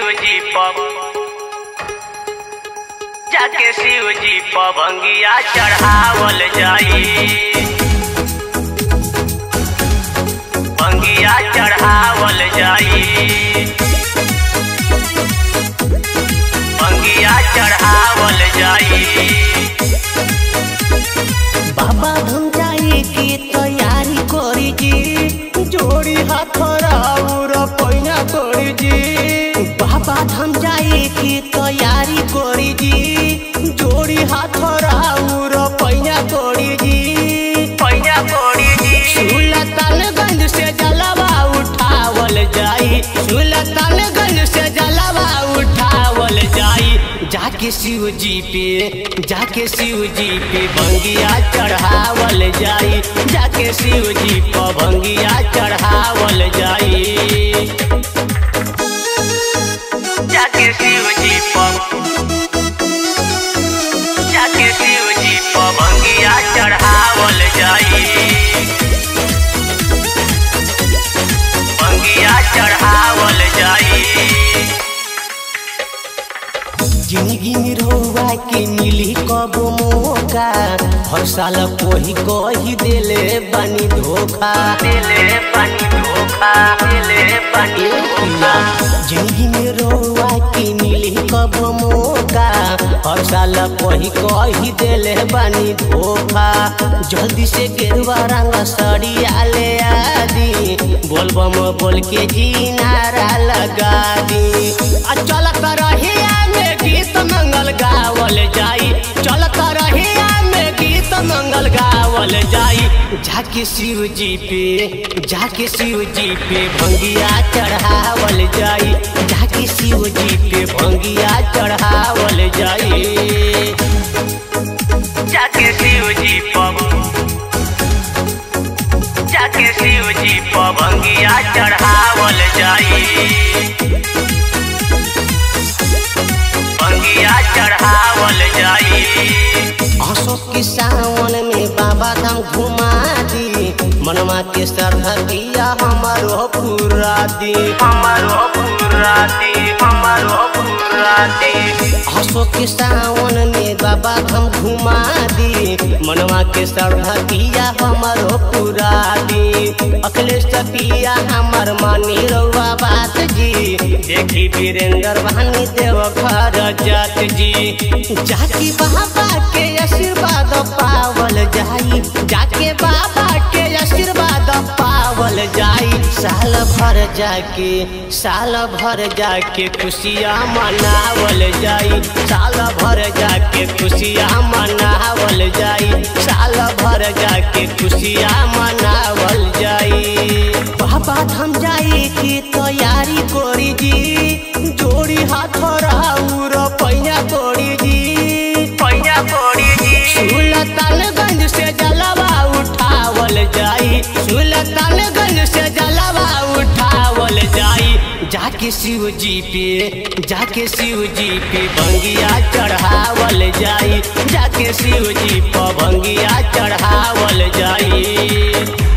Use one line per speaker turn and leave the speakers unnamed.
शिव जी पब जाके शिव जी पभंगिया चढ़ावल जाई भंगिया चढ़ावल जाई भंगिया चढ़ावल जाई
बाबा धाम जाए की तैयारी करी जी जोड़ी हाथ राउर पैना करी जी बाबा धाम जाए की तैयारी करी जी जोड़ी हाथ राउर पैना करी जी
पैया कोड़ी जी
सुलतानगंज से जलवा उठावल जाई सुलतानगंज से जलवा उठावल जाई जाके शिव जी पे जाके शिव जी पे भंगिया चढ़ावल जाई जाके शिव जी पे भंगिया चढ़ावल जाई
जाके शिव जी पब जाके शिव जी पभंगिया चढ़ावल जाई भंगिया चढ़ावल जाई
जिंदगी में रोवा के मिली कब मौका हर साल कोही कही देले बानी धोखा
दिले पानी धोखा दिले पानी धोखा
जिंदगी में रोवा के मिली कब मौका हर साल कोही कही देले बानी धोखा जल्दी से गेरुआ रंग सड़िया ले आदी बोलबम बोल के जी नारा लगा दी आ चल कर में गीत मंगल गावल जाई चल कर में गीत मंगल गावल जाई जाके शिव जी पे जाके शिव जी पे भंगिया चढ़ावल जाई जाके शिव जी पे भंगिया चढ़ावल जाई
जाके शिव जी पब जाके शिव जी पभंगिया चढ़ावल जाई भंगिया चढ़ावल जाई
अशोक के सावन में बाबा धाम घुमा दी मनवा के श्रद्धा किया हमारो पूरा दी
हमारो पूरा दी हमारो पूरा दी
अशोक के सावन में बाबा धाम घुमा दी मनवा के श्रद्धा किया हमारो पूरा दी अखिलेश पिया हमार मानी रउआ बात जी देखी वीरेंद्र बहानी देव घर जात जी जाकी बाबा के आशीर्वाद पावल जाई जाके बाबा के आशीर्वाद पावल जाई साल भर जाके साल भर जाके खुशियाँ मनावल जाई साल भर जाके खुशियाँ मनावल जाई साल भर जाके खुशियाँ मनावल जाई बाबा धाम जाई की तैयारी करी जी जोड़ी हाथ राउर पैया करी जी
पैया कोड़ी जी
सुलतानगंज से जलवा उठावल जाई सुलतानगंज से जलवा उठावल जाई जाके शिव जी पे जाके शिव जी पे भंगिया चढ़ावल जाई जाके शिव जी पे भंगिया चढ़ावल जाई